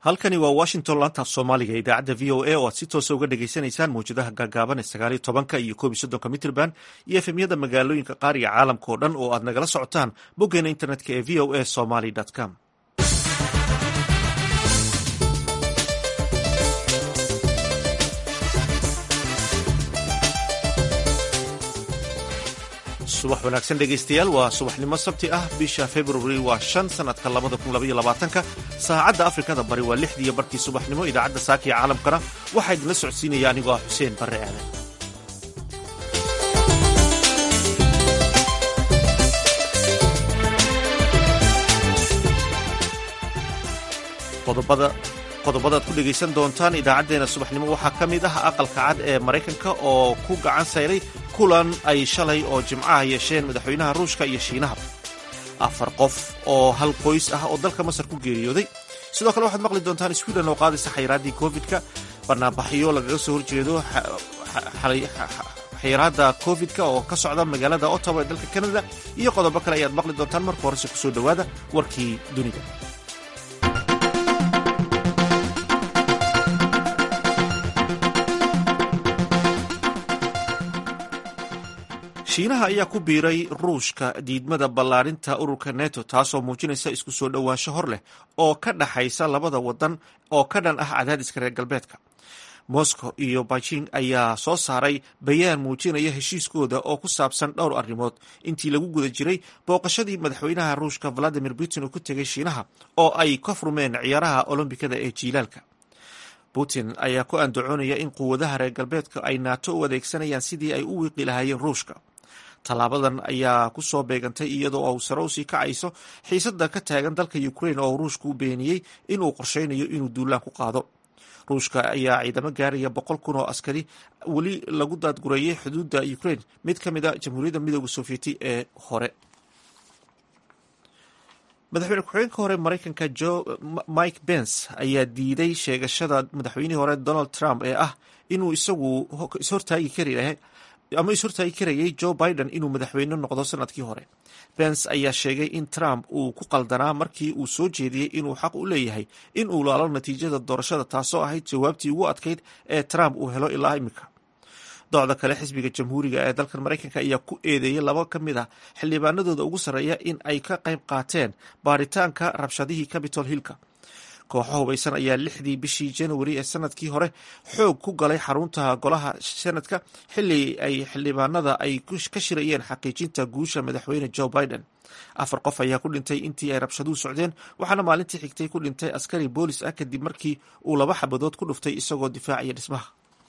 halkani waa washington laantaaf soomaaliga idaacadda v o a oo aad si toosa uga dhagaysanaysaan mawjadaha gaagaaban ee sagaaliyo tobanka iyo koob iyo soddonka mitrband iyo efemyada magaalooyinka qaar iyo caalamka oo dhan oo aad nagala socotaan boggeena internetka ee v o a somaly com subax wanaagsan dhegaystayaal waa subaxnimo sabti ah bisha februari waa shan sanadka labada kun labaiyo labaatanka saacadda afrikada bari waa lixdiiyo barkii subaxnimo idaacadda saaka iyo caalamkana waxaa idinla socodsiinaya anigoo ah xuseen barre aadan qodobadaad ku dhegaysan doontaan idaacaddeena subaxnimo waxaa ka mid ah aqalka cad ee maraykanka oo ku gacan sayray kulan ay shalay oo jimcaha yeesheen madaxweynaha ruushka iyo shiinaha afar qof oo hal qoys ah oo dalka masar ku geeriyooday sidoo kale waxaad maqli doontaan swiden oo qaadaysa xayraaddii covid-ka banaanbaxyo lagaga soo horjeedo xayiraadda covid-ka oo ka socda magaalada ottawa ee dalka canada iyo qodobo kale ayaad maqli doontaan marka horese kusoo dhowaada warkii dunida shiinaha ayaa ku biiray ruushka diidmada ballaarinta ururka neto taasoo muujinaysa isku soo dhowaansho hor leh oo ka dhaxaysa labada wadan oo ka dhan ah cadaadiska reer galbeedka moscow iyo beijing ayaa soo saaray bayaan muujinaya heshiiskooda oo ku saabsan dhowr arrimood intii lagu guda jiray booqashadii madaxweynaha ruushka valadimir putin uu ku tegay shiinaha oo ay ka furmeen ciyaaraha olombikada ee jiilaalka putin ayaa ku andacoonaya in quwadaha reer galbeedka ay naato u adeegsanayaan sidii ay u wiiqi lahaayeen ruushka tallaabadan ayaa ku soo beegantay iyadoo uu sare usii kacayso xiisada ka taagan dalka ukrain oo ruushka u beeniyey inuu qorsheynayo inuu duulaan ku qaado ruushka ayaa ciidamo gaaraya boqol kun oo askari weli lagu daadgureeyey xuduudda ukrain mid ka mid a jamhuuriyadda midooda sofieti ee hore madaxweyne ku-xigeenka hore maraykanka jo mike pence ayaa diiday sheegashada madaxweynihii hore donald trump ee ah inuu isagu ishortaagi kari ama ishortaagi karayay joe biden inuu madaxweyne noqdo sanadkii hore pence ayaa sheegay in trump uu ku qaldanaa markii uu soo jeediyey inuu xaq u leeyahay in uu laalo natiijada doorashada taasoo ahayd jawaabtii ugu adkayd ee trump uu helo ilaa imika docda kale xisbiga jamhuuriga ee dalkan maraykanka ayaa ku eedeeyey laba ka mid ah xildhibaanadooda ugu sarreeya in ay ka qayb qaateen baaritaanka rabshadihii capitol hillka kooxo hubaysan ayaa lixdii bishii januari ee sanadkii hore xoog ku galay xarunta golaha senadka xili ay xildhibaanada ay ka shirayeen xaqiijinta guusha madaxweyne joe biden afar qof ayaa ku dhintay intii ay rabshaduhu socdeen waxaana maalintii xigtay ku dhintay askari boolis ah kadib markii uu laba xabadood ku dhuftay isagoo difaacaya dhismaha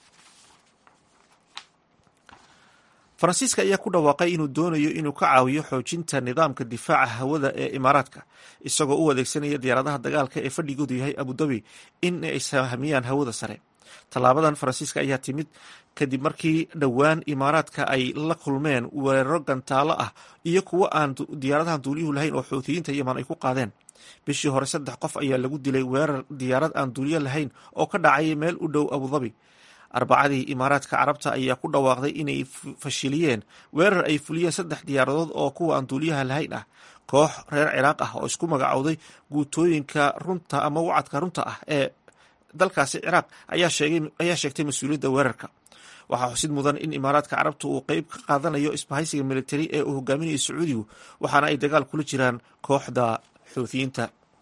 faransiiska ayaa ku dhawaaqay inuu doonayo inuu ka caawiyo xoojinta nidaamka difaaca hawada ee imaaraadka isagoo u adeegsanaya diyaaradaha dagaalka ee fadhigoodu yahay abudabi in ay sahmiyaan hawada sare tallaabadan faransiiska ayaa timid kadib markii dhowaan imaaraadka ay la kulmeen weeraro gantaalo ah iyo kuwo aan diyaaradahan duuliyuhu lahayn oo xuutiyiinta yeman ay ku qaadeen bishii hore saddex qof ayaa lagu dilay weerar diyaarad aan duuliyo lahayn oo ka dhacay meel u dhow abudabi arbacadii imaaraadka carabta ayaa ku dhawaaqday inay fashiliyeen weerar ay fuliyeen saddex diyaaradood oo kuwa aan duuliyaha lahayn ah koox reer ciraaq ah oo isku magacowday guutooyinka runta ama wacadka runta ah ee dalkaasi ciraaq ayaa sheegtay mas-uuliyadda weerarka waxaa xusid mudan in imaaraadka carabta uu qeyb ka qaadanayo isbahaysiga militari ee uu hogaaminayo sacuudigu waxaana ay dagaal kula jiraan kooxda xuutiyiinta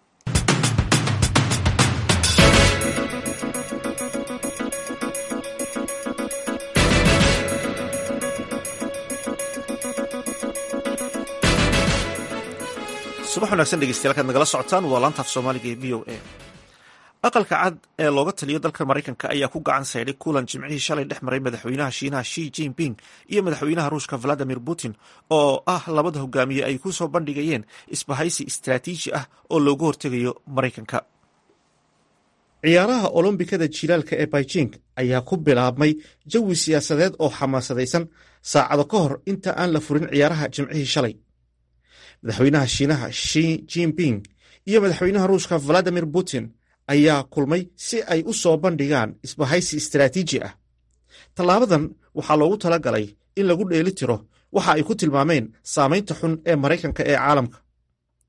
subax wanaagsan dhegeystayaal kaad nagala socotaan waa laantaaf soomaaliga ee v o a aqalka cad ee looga taliyo dalka maraykanka ayaa ku gacan saydhay kulan jimcihii shalay dhex maray madaxweynaha shiinaha shi jinping iyo madaxweynaha ruushka valadimir putin oo ah labada hogaamiye ay ku soo bandhigayeen isbahaysi istraatiiji ah oo looga hortegayo maraykanka ciyaaraha olombikada jilaalka ee beijing ayaa ku bilaabmay jawi siyaasadeed oo xamaasadaysan saacado ka hor inta aan la furin ciyaaraha jimcihii shalay madaxweynaha shiinaha shi jinping iyo madaxweynaha ruushka valadimir putin ayaa kulmay si ay u soo bandhigaan isbahaysi istraatiiji ah tallaabadan waxaa loogu tala galay in lagu dheeli tiro waxa ay ku tilmaameen saamaynta xun ee maraykanka ee caalamka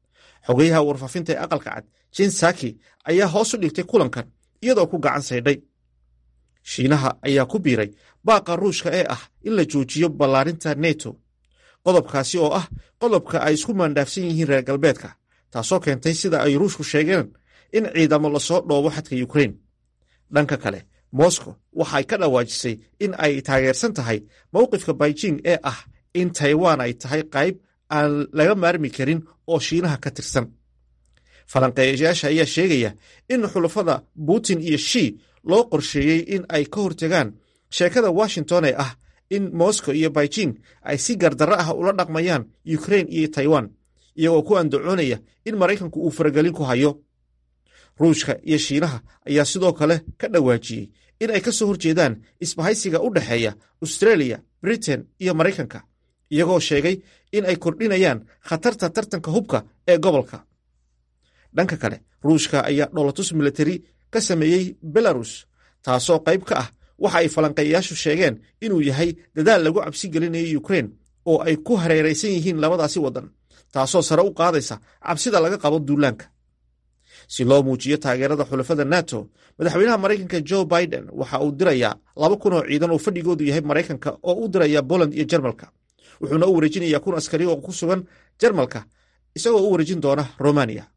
xogeyaha warfaafinta ee aqalka cad jen saki ayaa hoos u dhigtay kulankan iyadoo ku gacan saydhay shiinaha ayaa ku biiray baaqa ruushka ee ah in la joojiyo ballaarinta neto qodobkaasi oo ah qodobka ay isku maandhaafsan yihiin reer galbeedka taasoo keentay sida ay ruushku sheegeen in ciidamo lasoo dhoobo xadka yukrain dhanka kale moscow waxay ka dhawaajisay in ay taageersan tahay mowqifka beijing ee ah in taiwan ay tahay qayb aan laga maarmi karin oo shiinaha ka tirsan falanqeeyayaasha ayaa sheegaya in xulafada putin iyo shi loo qorsheeyey in ay ka hortagaan sheekada washington ee ah in moscow iyo beijing ay si gardarro ah ula dhaqmayaan ukrain iyo taiwan iyagoo ku andacoonaya in maraykanku uu faragelin ku hayo ruushka iyo shiinaha ayaa sidoo kale ka dhawaajiyey in ay ka soo horjeedaan isbahaysiga u dhexeeya australia britain iyo maraykanka iyagoo sheegay in ay kordhinayaan khatarta tartanka hubka ee gobolka dhanka kale ruushka ayaa dholotus militari ka sameeyey belarus taasoo qayb ka ah waxa ay falanqeeyayaashu sheegeen inuu yahay dadaal lagu cabsi gelinayo ukrain oo ay ku hareeraysan yihiin labadaasi waddan taasoo sare u qaadaysa cabsida laga qabo duulaanka si loo muujiyo taageerada xulafada nato madaxweynaha maraykanka jo biden waxa uu dirayaa laba kun oo ciidan oo fadhigoodu yahay maraykanka oo u diraya poland iyo jarmalka wuxuuna u wareejinayaa kun askari oo ku sugan jarmalka isagoo u wareejin doona romaniya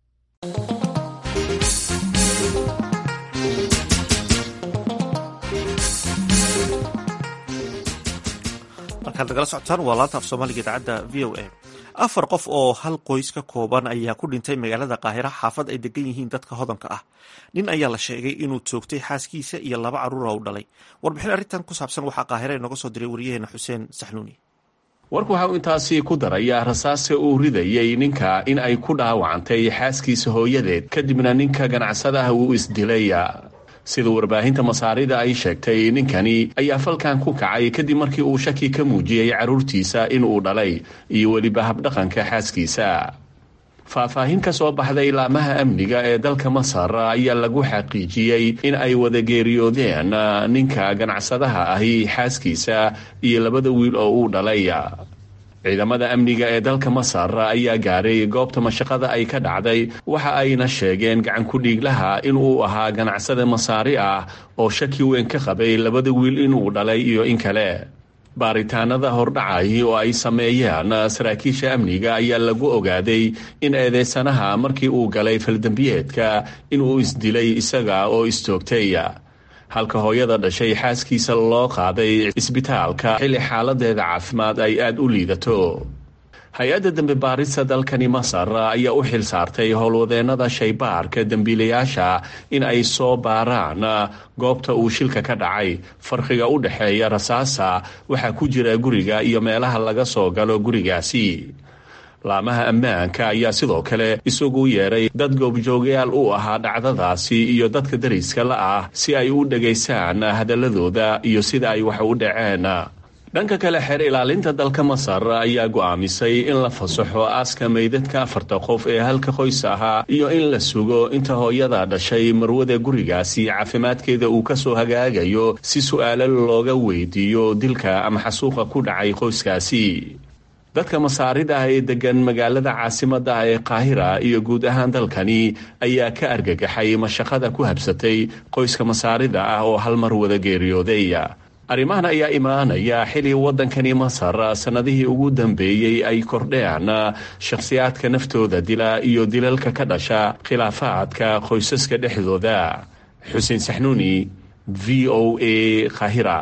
markaad nagala socotaan waa laanta af soomaaliga idaacadda v o a afar qof oo hal qoys ka kooban ayaa ku dhintay magaalada qaahira xaafad ay degan yihiin dadka hodanka ah nin ayaa la sheegay inuu toogtay xaaskiisa iyo laba carruura u dhalay warbixin arrintan ku saabsan waxaa qaahira inooga soo diray waryaheena xuseen saxnuuni warku waxa uu intaasi ku darayaa rasaase uu ridayey ninka in ay ku dhaawacantay xaaskiisa hooyadeed kadibna ninka ganacsadaha uu isdilay sida warbaahinta masaarida ay sheegtay ninkani ayaa falkan ku kacay kadib markii uu shaki ka muujiyey carruurtiisa inuu dhalay iyo weliba habdhaqanka xaaskiisa faahfaahin ka soo baxday laamaha amniga ee dalka masar ayaa lagu xaqiijiyey in ay wada geeriyoodeen ninka ganacsadaha ahi xaaskiisa iyo labada wiil oo uu dhalay ciidamada amniga ee dalka masar ayaa gaaray goobta mashaqada ay ka dhacday waxa ayna sheegeen gacankudhiiglaha inuu ahaa ganacsada masaari ah oo shaki weyn ka qabay labada wiil inuu dhalay iyo in kale baaritaanada hordhacay oo ay sameeyeen saraakiisha amniga ayaa lagu ogaaday in eedeysanaha markii uu galay faldembiyeedka inuu isdilay isaga oo istoogtay halka hooyada dhashay xaaskiisa loo qaaday isbitaalka xilli xaaladeeda caafimaad ay aada u liidato hay-adda dembi baarista dalkani masar ayaa u xil saartay howlwadeennada shaybaarka dembiilayaasha in ay soo baaraan goobta uu shilka ka dhacay farqiga u dhexeeya rasaasa waxaa ku jira guriga iyo meelaha laga soo galo gurigaasi laamaha ammaanka ayaa sidoo kale isugu yeeray dad goobjoogayaal u ahaa dhacdadaasi iyo dadka dariska la ah si ay u dhegaysaan hadaladooda iyo sida ay wax u dhaceen dhanka kale xeer ilaalinta dalka masar ayaa go'aamisay in la fasaxo aaska meydadka afarta qof ee halka qoys ahaa iyo in la sugo inta hooyada dhashay marwada gurigaasi caafimaadkeeda uu kasoo hagaagayo si su'aalo looga weydiiyo dilka ama xasuuqa ku dhacay qoyskaasi dadka masaarida ah ee degan magaalada caasimada ah ee qaahira iyo guud ahaan dalkani ayaa ka argagaxay mashaqada ku habsatay qoyska masaarida ah oo hal mar wada geeriyooday arrimahan ayaa imaanaya xili waddankani masar sannadihii ugu dambeeyey ay kordheen shakhsiyaadka naftooda dila iyo dilalka ka dhasha khilaafaadka qoysaska dhexdooda xuseen saxnuuni v o a qaahira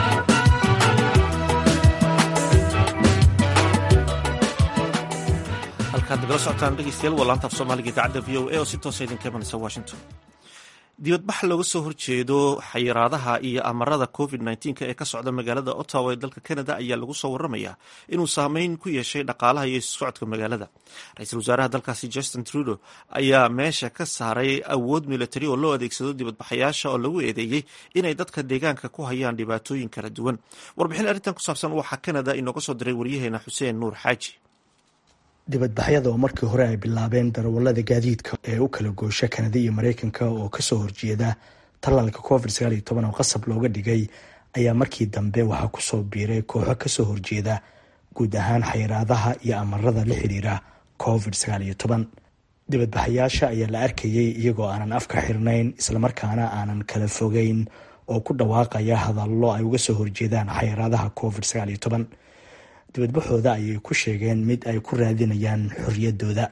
halkaad nagala socotaan dhegeystayaal waa laanta af soomaaliga idaacadda v o a oo si toosa idinka imanaysa washington dibadbax looga soo horjeedo xayiraadaha iyo amarada covid nneteen-ka ee ka socda magaalada ottawa ee dalka canada ayaa lagu soo waramayaa inuu saameyn ku yeeshay dhaqaalaha iyo isu socodka magaalada ra-iisul wasaaraha dalkaasi justin trudeau ayaa meesha ka saaray awood militari oo loo adeegsado dibadbaxayaasha oo lagu eedeeyey inay dadka deegaanka ku hayaan dhibaatooyin kala duwan warbixin arrintan ku saabsan waxaa canada inooga soo diray waryaheena xuseen nuur xaaji dibadbaxyada oo markii hore ay bilaabeen darawallada gaadiidka ee u kala goosha kanada iyo mareykanka oo kasoo horjeeda tallaalka covid sagaal iyo toban oo qasab looga dhigay ayaa markii dambe waxaa kusoo biiray kooxo kasoo horjeeda guud ahaan xayiraadaha iyo amarada la xiriira covid sagaal iyo toban dibadbaxayaasha ayaa la arkayay iyagoo aanan afka xirnayn islamarkaana aanan kala fogeyn oo ku dhawaaqaya hadallo ay uga soo horjeedaan xayiraadaha covid sagaal iyo toban dibadbaxooda ayay ku sheegeen mid ay ku raadinayaan xorriyadooda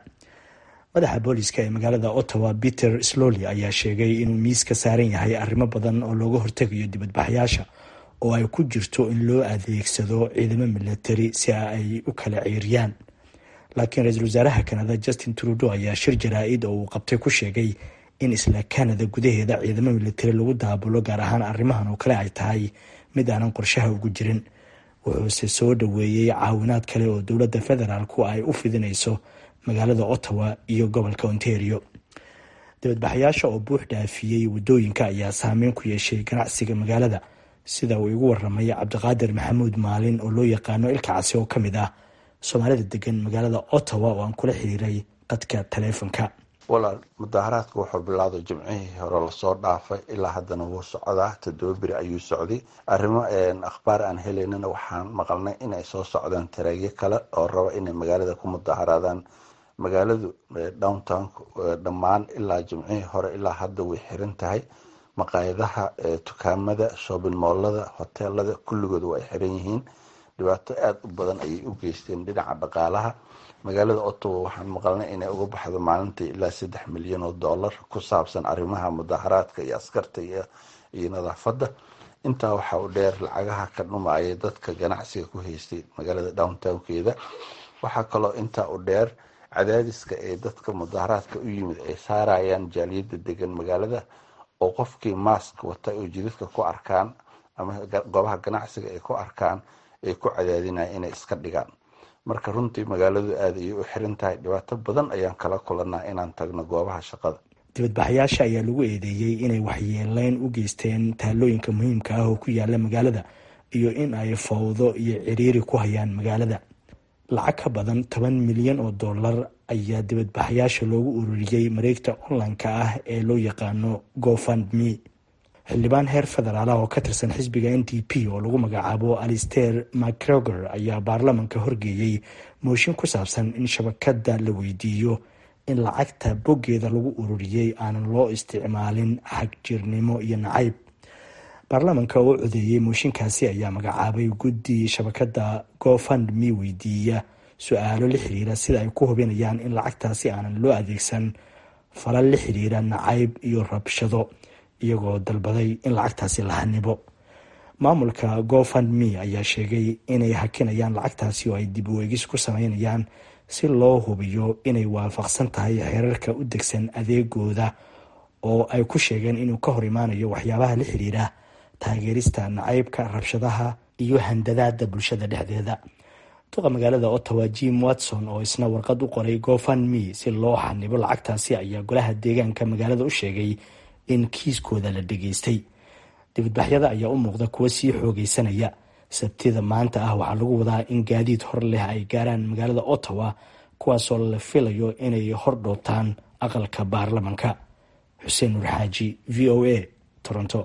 madaxa booliska ee magaalada ottawa peter slowly ayaa sheegay inuu miiska saaran yahay arrimo badan oo looga hortegayo dibadbaxyaasha oo ay ku jirto in loo adeegsado ciidamo milatari si ay u kala ciiriyaan laakiin ra-iisul wasaaraha kanada justin trudeau ayaa shir jaraa-id oo uu qabtay ku sheegay in isla kanada gudaheeda ciidamo milatari lagu daabulo gaar ahaan arrimahan oo kale ay tahay mid aanan qorshaha ugu jirin wuxuuse soo dhoweeyey caawinaad kale oo dowladda federaalku ay u fidinayso magaalada ottawa iyo gobolka ontario dibadbaxayaasha oo buux dhaafiyey waddooyinka ayaa saameyn ku yeeshay ganacsiga magaalada sida uu igu waramay cabdiqaadir maxamuud maalin oo loo yaqaano ilka casi oo ka mid ah soomaalida degan magaalada ottawa oo aan kula xiriiray qadka taleefonka walaal mudaharaadka wuxuu bilowday jimcihii hore lasoo dhaafay ilaa haddana wuu socdaa toddoba beri ayuu socday arrimo akhbaar aan helaynana waxaan maqalnay inay soo socdaan tareegyo kale oo raba inay magaalada ku mudaharaadaan magaaladu downtown dhammaan ilaa jimcihii hore ilaa hadda way xiran tahay maqaayadaha dukaamada shoobin moolada hoteelada kulligood waa ay xiran yihiin dhibaato aada u badan ayay u geysteen dhinaca dhaqaalaha magaalada ottawa waxaan maqalnay inay uga baxdo maalintii ilaa saddex milyan oo dollar ku saabsan arrimaha mudaharaadka iyo askarta iyo nadaafadda intaa waxaa u dheer lacagaha ka dhumaya dadka ganacsiga ku haystay magaalada downtownkeeda waxaa kaloo intaa u dheer cadaadiska ee dadka mudaharaadka u yimid ay saarayaan jaaliyadda degan magaalada oo qofkii maask wata oo jidadka ku arkaan ama goobaha ganacsiga ay ku arkaan ay ku cadaadinaya inay iska dhigaan marka runtii magaaladu aada ayay u xiran tahay dhibaato badan ayaan kala kulanaa inaan tagno goobaha shaqada dibadbaxayaasha ayaa lagu eedeeyey inay waxyeeleyn u geysteen taalooyinka muhiimka ah oo ku yaala magaalada iyo in ay fowdo iyo ciriiri ku hayaan magaalada lacag ka badan toban milyan oo dollar ayaa dibadbaxayaasha loogu ururiyey mareegta online-ka ah ee loo yaqaano gofundme xildhibaan heer federaal ah oo ka tirsan xisbiga n d p oo lagu magacaabo alister macgregor ayaa baarlamanka horgeeyey mooshin ku saabsan in shabakada la weydiiyo in lacagta boggeeda lagu ururiyey aanan loo isticmaalin xagjirnimo iyo nacayb baarlamanka oo codeeyey mooshinkaasi ayaa magacaabay guddi shabakada gofundme weydiiya su-aalo la xiriira sida ay ku hubinayaan in lacagtaasi aanan loo adeegsan falal la xiriira nacayb iyo rabshado iyagoo dalbaday in lacagtaasi la hanibo maamulka gofundme ayaa sheegay inay hakinayaan lacagtaasi oo ay dib u eegis ku sameynayaan si loo hubiyo inay waafaqsan tahay xeerarka u degsan adeegooda oo ay ku sheegeen inuu ka hor imaanayo waxyaabaha la xiriira taageerista nacaybka rabshadaha iyo handadaada bulshada dhexdeeda duqa magaalada ottawa jim watson oo isna warqad u qoray gofundme si loo xanibo lacagtaasi ayaa golaha deegaanka magaalada u sheegay in kiiskooda la dhageystay dibadbaxyada ayaa u muuqda kuwo sii xoogeysanaya sabtida maanta ah waxaa lagu wadaa in gaadiid hor leh ay gaaraan magaalada ottawa kuwaasoo la filayo inay hor dhowtaan aqalka baarlamanka xuseen nur xaaji v o a toronto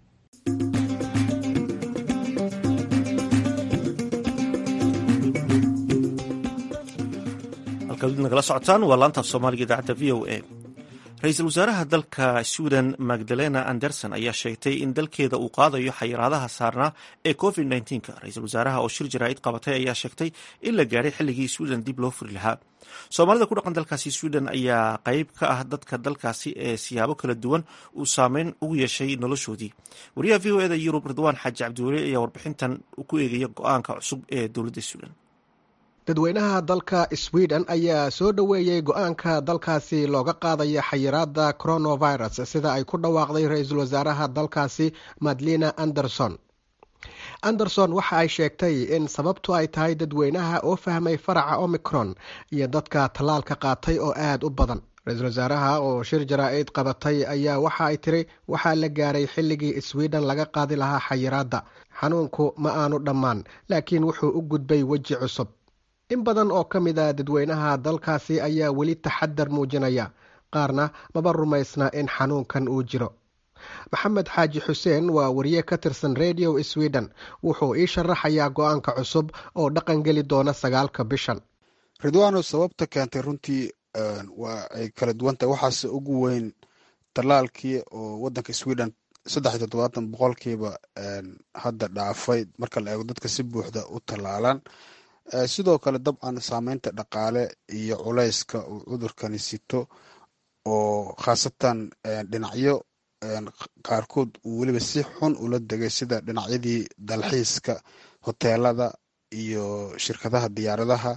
halkaad nagala socotaan waa laantaaf soomaaliga idaacadda v o a ra-iisul wasaaraha dalka sweden magdalena anderson ayaa sheegtay in dalkeeda uu qaadayo xayiraadaha saarnaa ee covid nka ra-iisul wasaaraha oo shir jaraa'id qabatay ayaa sheegtay in la gaadhay xilligii sweden dib loo furi lahaa soomaalida ku dhaqan dalkaasi sweden ayaa qayb ka ah dadka dalkaasi ee siyaabo kala duwan uu saameyn ugu yeeshay noloshoodii wariyaha v o eda yurub ridwaan xaaji cabdiweli ayaa warbixintan ku eegaya go-aanka cusub ee dowladda sweden dadweynaha dalka sweden ayaa soo dhoweeyey go-aanka dalkaasi looga qaadaya xayiraada coronavirus sida ay ku dhawaaqday ra-iisul wasaaraha dalkaasi madlina anderson anderson waxa ay sheegtay in sababtu ay tahay dadweynaha oo fahmay faraca omicron iyo dadka tallaalka qaatay oo aada u badan ra-iisul wasaaraha oo shir jaraa-id qabatay ayaa waxa ay tiri waxaa la gaaray xilligii sweden laga qaadi lahaa xayiraadda xanuunku ma aanu dhammaan laakiin wuxuu u gudbay weji cusub in badan oo ka mid a dadweynaha dalkaasi ayaa weli taxadar muujinaya qaarna maba rumaysna in xanuunkan uu jiro maxamed xaaji xuseen waa wariye ka tirsan radio sweden wuxuu ii sharaxayaa go-aanka cusub oo dhaqan geli doona sagaalka bishan ridwaano sababta keentay runtii waa ay kala duwan tahay waxaase ugu weyn tallaalkii oo waddanka sweden saddex iyo toddobaatan boqolkiiba hadda dhaafay marka la eego dadka si buuxda u tallaalan sidoo kale dabcan saameynta dhaqaale iyo culayska uu cudurkani sito oo khaasatan dhinacyo qaarkood uu weliba si xun ula degay sida dhinacyadii dalxiiska hoteelada iyo shirkadaha diyaaradaha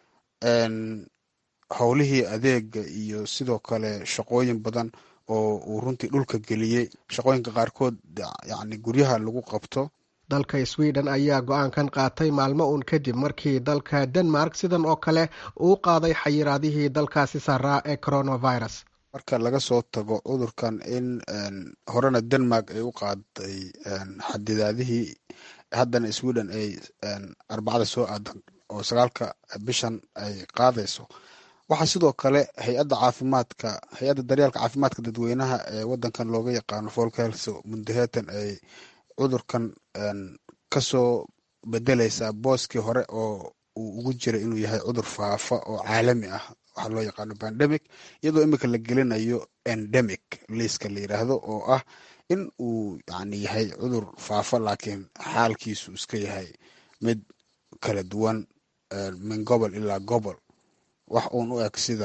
howlihii adeega iyo sidoo kale shaqooyin badan oo uu runtii dhulka geliyey shaqooyinka qaarkood yani guryaha lagu qabto dalka sweden ayaa go-aankan qaatay maalmo uun kadib markii dalka denmark sidan oo kale uu qaaday xayiraadihii dalkaasi saaraa ee coronavirus marka laga soo tago cudurkan in horena denmark ay u qaaday xadidaadihii haddana sweden ay arbacada soo aadan oo sagaalka bishan ay qaadayso waxaa sidoo kale hay-adda caafimaadka hay-adda daryeelka caafimaadka dadweynaha ee wadankan looga yaqaano folkhels mundahetan ay cudurkan kasoo bedeleysaa booskii hore oo uu ugu jiray inuu yahay cudur faafa oo caalami ah waxaa loo yaqaano pandemic iyadoo imika la gelinayo endemic liiska la yiraahdo oo ah in uu yani yahay cudur faafa laakiin xaalkiisu iska yahay mid kala duwan min gobol ilaa gobol wax uun u eg sida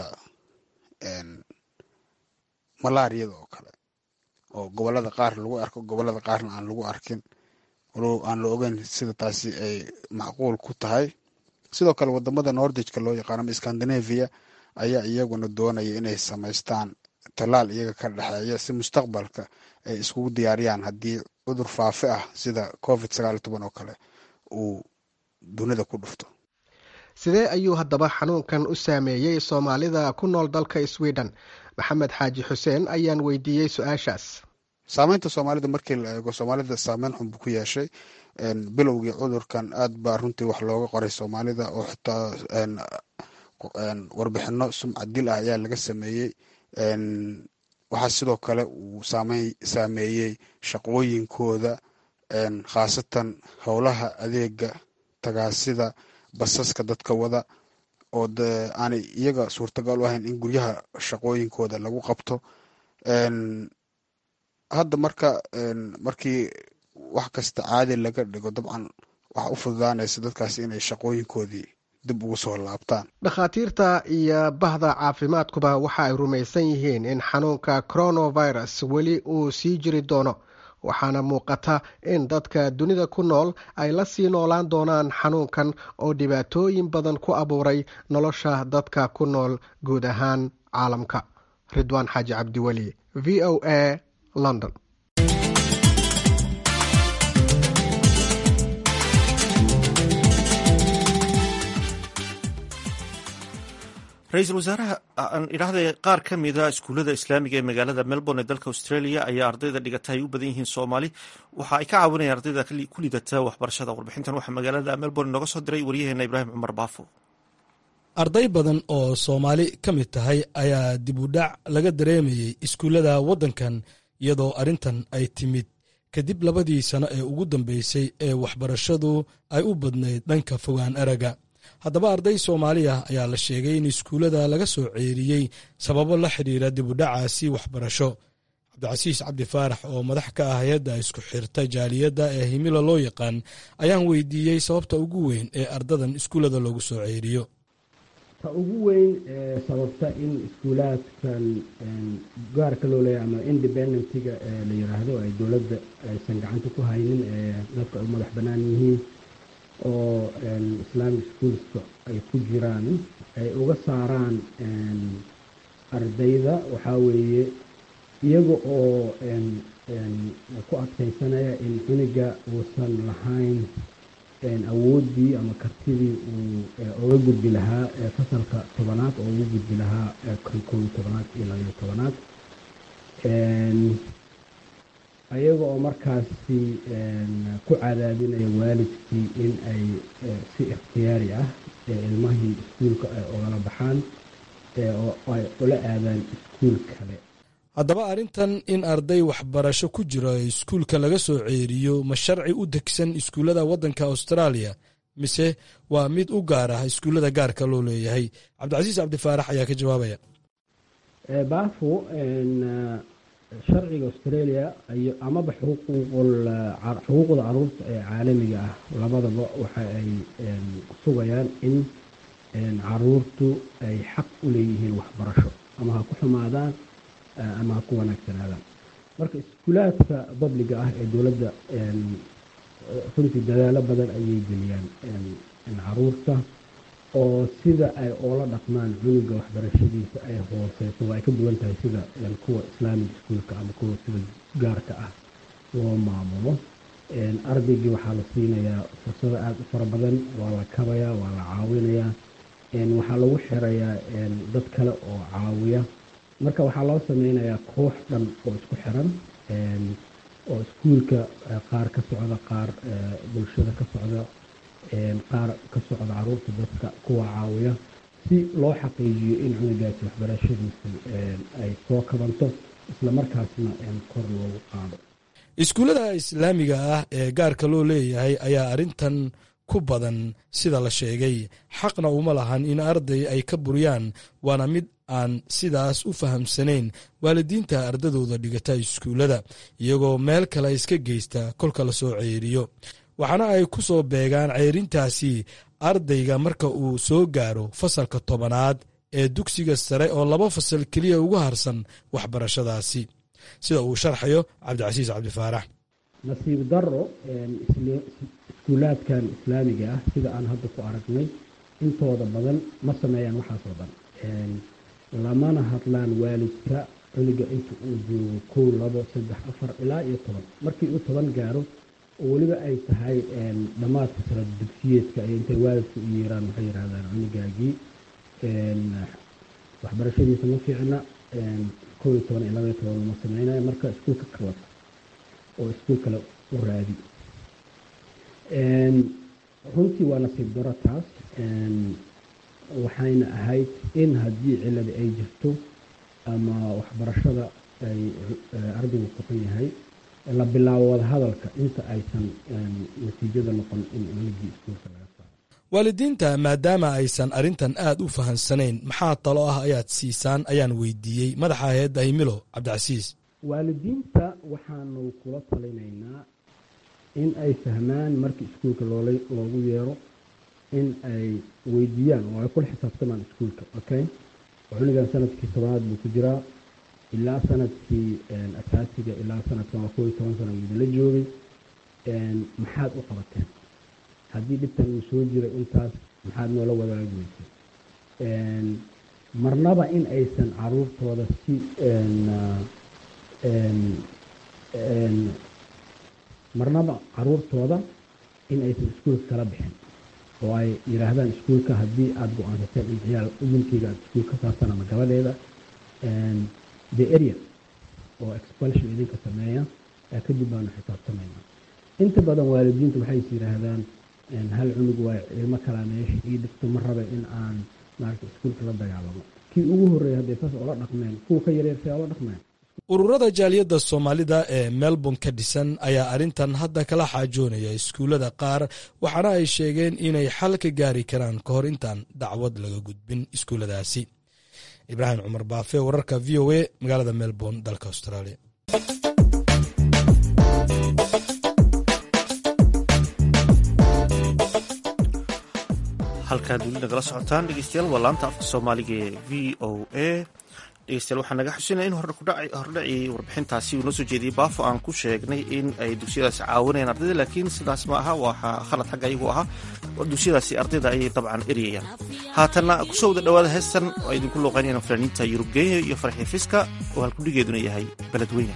malaariyada oo kale oo gobolada qaar lagu arko gobolada qaarna aan lagu arkin walow aan la ogeyn sida taasi ay macquul ku tahay sidoo kale wadamada nordijka loo yaqaano ama scandinavia ayaa iyaguna doonaya inay samaystaan tallaal iyaga ka dhexeeya si mustaqbalka ay iskugu diyaariyaan haddii cudur faafe ah sida covid sagaal iyo toban oo kale uu dunida ku dhufto sidee ayuu haddaba xanuunkan u saameeyey soomaalida ku nool dalka sweden maxamed xaaji xuseen ayaan weydiiyey su-aashaas saameynta soomaalida markii la eego soomaalida saameyn xun buu ku yeeshay bilowgii cudurkan aad baa runtii wax looga qoray soomaalida oo xitaa warbixino sumcad dil ah ayaa laga sameeyey waxaa sidoo kale uu saameeyey shaqooyinkooda khaasatan howlaha adeega tagaasida basaska dadka wada oo de aanay iyaga suurtagal u ahayn in guryaha shaqooyinkooda lagu qabto hadda marka markii wax kasta caadi laga dhigo dabcan waxa u fududaanaysa dadkaasi inay shaqooyinkoodii dib ugu soo laabtaan dhakhaatiirta iyo bahda caafimaadkuba waxa ay rumaysan yihiin in xanuunka coronavirus weli uu sii jiri doono waxaana muuqata in dadka dunida ku nool ay la sii noolaan doonaan xanuunkan oo dhibaatooyin badan ku abuuray nolosha dadka ku nool guud ahaan caalamka ridwaan xaaji cabdiweli v o a london ra-iisul wasaaraha aan idhaahday qaar ka mida iskuullada islaamiga ee magaalada melbourne ee dalka australia ayaa ardayda dhigata ay u badan yihiin soomaali waxa ay ka caawinayaan ardayda ku lidata waxbarashada warbixintan waxaa magaalada melbourne nooga soo diray waryaheena ibraahim cumar baafo arday badan oo soomaali ka mid tahay ayaa dib u dhac laga dareemayey iskuullada waddankan iyadoo arrintan ay timid kadib labadii sano ee ugu dambeysay ee waxbarashadu ay u badnayd dhanka fogaan araga haddaba arday soomaaliya ayaa la sheegay in iskuullada laga soo ceeriyey sababo la xidhiira dibudhacaasi waxbarasho cabdicasiis cabdi faarax oo madax ka ah hay-adda isku xirta jaaliyadda ee himilo loo yaqaan ayaan weydiiyey sababta ugu weyn ee ardadan iskuullada loogu soo ceeriyo ta ugu weyn ee sababta in iskuulaadkan gaarka loo leeyahy ama independentiga ee la yiraahdo ay dowladda aysan gacanta ku haynin ee dadka ay u madax bannaan yihiin oo islamic schoolska ay ku jiraan ay uga saaraan ardayda waxaa weeye iyaga oo ku adkaysanaya in cuniga uusan lahayn awooddii ama kartidii uu uga gudbi lahaa fasalka tobanaad oo uga gudbi lahaa kan kow iyo tobanaad iyo labayo tobanaad ayaga oo markaasi ku cadaadinaya waalidkii in ay si ikhtiyaari ah ilmahii iskuulka ay ogala baxaan oo ay ula aadaan iskuul kale haddaba arrintan in arday waxbarasho ku jiro iskuulka laga soo ceeriyo ma sharci u degsan iskuullada waddanka austraaliya mise waa mid u gaar ah iskuullada gaarka loo leeyahay cabdicasiis cabdifaarax ayaa ka jawaabaya baafo sharciga australia iyo amaba xuquuqda caruurta ee caalamiga ah labadaba waxa ay sugayaan in caruurtu ay xaq u leeyihiin waxbarasho ama ha ku xumaadaan ama ha ku wanaagsanaadaan marka iskuulaadka babliga ah ee dowladda runtii dadaalo badan ayay geliyaan caruurta oo sida ay oola dhaqmaan cunuga waxbarashadiisa ay hooseyso waa ay ka duwan tahay sida kuwa islaamic iskuolka ama kuwa sida gaarka ah loo maamulo ardaygii waxaa la siinayaa fursado aada u fara badan waa la kabayaa waa la caawinayaa waxaa lagu xirayaa dad kale oo caawiya marka waxaa loo sameynayaa koox dhan oo isku xiran oo iskuulka qaar ka socda qaar bulshada ka socda qaar ka socda caruurta dadka kuwa caawiya si loo xaqiijiyo in cunugaasi waxbarashadiisa ay soo kabanto islamarkaasna kor loogu qaado iskuullada islaamiga ah ee gaarka loo leeyahay ayaa arrintan ku badan sida la sheegay xaqna uma lahan in arday ay ka buriyaan waana mid aan sidaas u fahamsanayn waalidiinta ardadooda dhigata iskuullada iyagoo meel kale iska geysta kolka la soo ceeriyo waxaana ay ku soo beegaan ceyrintaasi ardayga marka uu soo gaaro fasalka tobanaad ee dugsiga sare oo laba fasal keliya ugu harsan waxbarashadaasi sida uu sharxayo cabdicasiis cabdifaarax nasiib daro iskuulaadkan islaamiga ah sida aan hadda ku aragnay intooda badan ma sameeyaan waxaasoo dhan lamana hadlaan waalidka cunuga inta uu joogo kow labo saddex afar ilaa iyo toban markii uu toban gaaro oo weliba ay tahay dhammaadka sala dugsiyeedka ay intay waalidka u yeeraan waxay yidhahdaan cunugaagii waxbarashadiisa ma fiicna kow iyo toban iyo laba iyo toban lama sameynaya marka iskuulka ka wata oo iskuul kale u raadi runtii waa nasiib daro taas waxayna ahayd in haddii cilada ay jirto ama waxbarashada ay ardaygu kuqan yahay la bilaabo wadahadalka inta aysan natiijada noqon in culigii iskuulka laga saaro waalidiinta maadaama aysan arrintan aad u fahansanayn maxaa talo ah ayaad siisaan ayaan weydiiyey madaxa hay-adda himilo cabdicasiis waalidiinta waxaanu kula talinaynaa in ay fahmaan markii iskuulka loogu yeero in ay weydiiyaan oo ay kula xisaabtamaan iskuulka okay cunugan sanadkii tobanaad buu ku jiraa ilaa sanadkii asaasiga ilaa sanadkan waa kow iyo toban sana idinla joogay maxaad u qabateen haddii dhibtan uu soo jiray intaas maxaad noola wadaagi weysay marnaba in aysan caruurtooda si marnaba caruurtooda in aysan iskuulka kala bixin oo ay yidhaahdaan iskuulka haddii aada go-aansateen in ciyaal wiilkeyga aada iskuul ka saartaan ama gabadeeda the area oo expulsion idinka sameeya kadib baanu xisaabtamayna inta badan waalidiintu waxay is yidhaahdaan hal cunug waa ilmo kalaa meesha ii dhigto ma raba in aan maarata iskuulka la dagaalamo kii ugu horreeya hadday saas oola dhaqmeen kuwa ka yareersay oola dhaqmeen ururada jaaliyadda soomaalida ee melbourne ka dhisan ayaa arrintan hadda kala xaajoonaya iskuullada qaar waxaana ay sheegeen inay xal ka gaari karaan ka hor intaan dacwad laga gudbin iskuulladaasi ibraahim cumar baafe wararka v o a magaalada melbourne dalka australia halkaad weli nagala socotaan dhegeystayaal waa laanta afka soomaaliga ee v o a dhegeystayaal waxaa naga xusinaya in hordhacii warbixintaasi uu noo soo jeediyey baafo aan ku sheegnay in ay dugsiyadaasi caawinayaan ardayda laakiin sidaas ma aha waxaa khalad xagga iyagu ahaa dugsiyadaasi ardayda ayay dabcan eryayaan haatanna kusoo wada dhowaada heestan oo ay idinku looqaynayaan fanaaniinta yurub geenya iyo farxi fiska oo halkudhigeeduna yahay beledweyne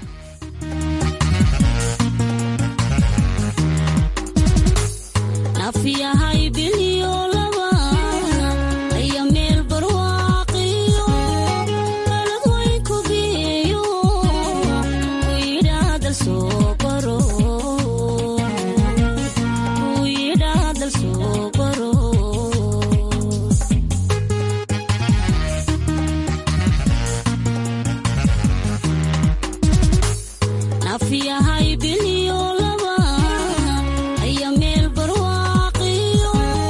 Nafiyahay bilyo laba aya meel barwaaqiyo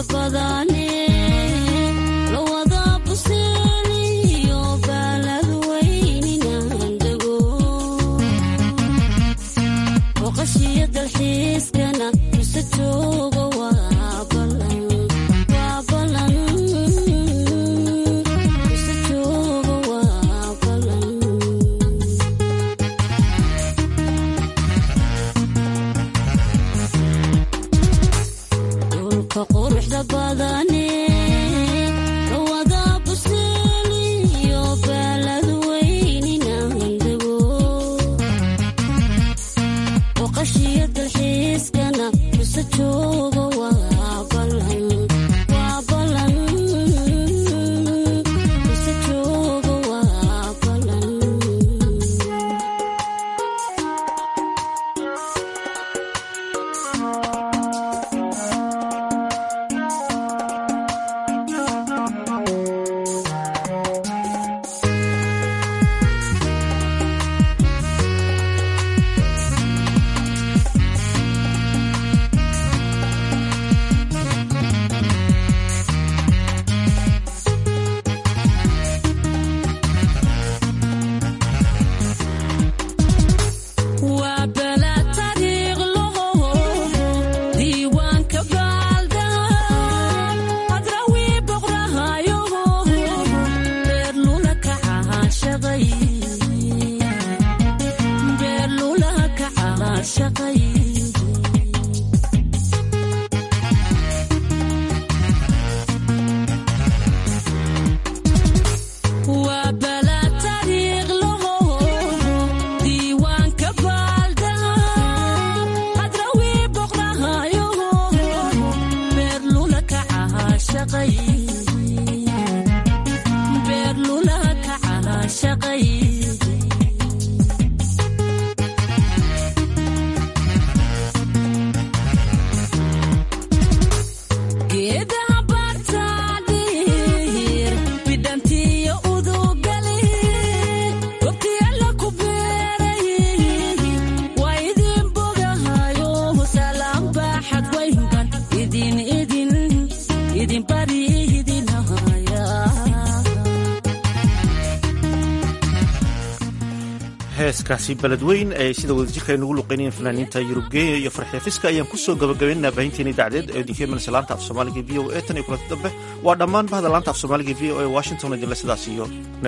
heeskaasi beledweyn ee sida wadajirka ay nugu luqeynayeen fanaaniinta yurubgeeya iyo farxeefiska ayaan kusoo gabagabaynaa baahinteeni dacdeed ee dikemans laanta af soomaaliga v o e tan iyo kulanti dambe waa dhammaan bahda laanta af soomaaliga v o e washington idinle sidaas iyo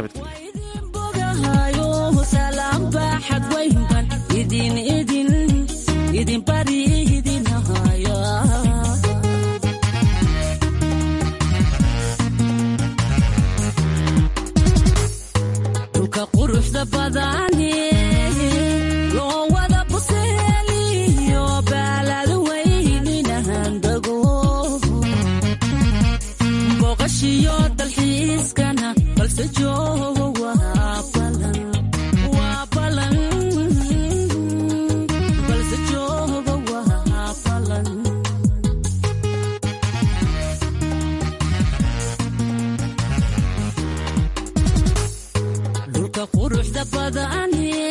nabadgelyo quruxda badani